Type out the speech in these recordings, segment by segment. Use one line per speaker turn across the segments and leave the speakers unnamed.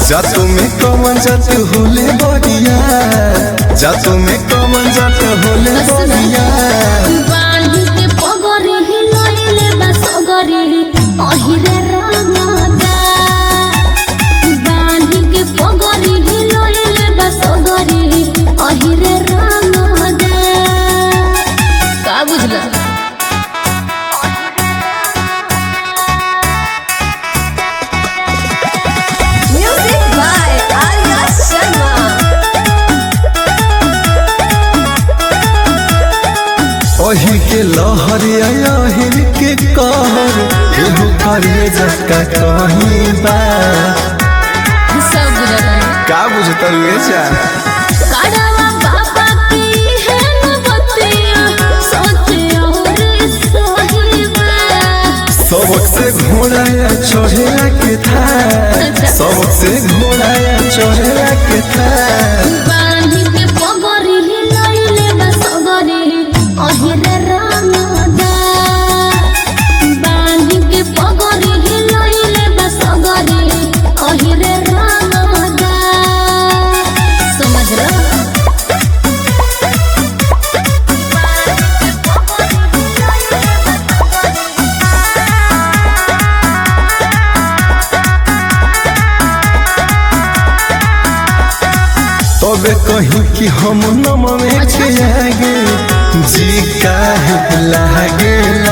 जातू में कमन जात होले बढ़िया जातू में कमन जात होले बढ़िया
बांधी के पगरी हिलइले बा सगरी अहिरे रंगदा बांधी के पगरी हिलइले बा सगरी अहिरे रंगदा का बुझला
Music by Arya Sharma.
अही के लहर अहिर के कहर केहू करिए जका कहीं बा
सब बुझला
का बुझतर ये जा
काढ़वा बाबा की है नबतिया सोचे और सहीबा
सबक से घोड़ा चढ़ेला के था सबक से घोड़ा चढ़ेला के था
बांधी के पगरी हिलइले बा सगरी अहिरे रंगदा बांधी के पगरी हिलइले बा सगरी अहिरे रंगदा समझ रहा
तबे कहीं कि हम नमवे के आगे जी काहे लागेला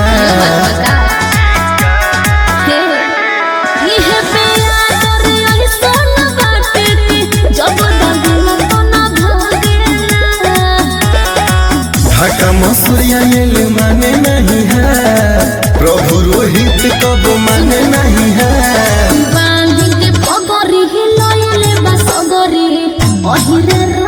हे इहे पिया तोरे अइसन बाटे कि जब दगला तो ना भागेला
ढाका मसूरिया ये माने नहीं है प्रभु रोहित कब माने नहीं है
बांधी के पगरी हिलइले बा सगरी अहिरे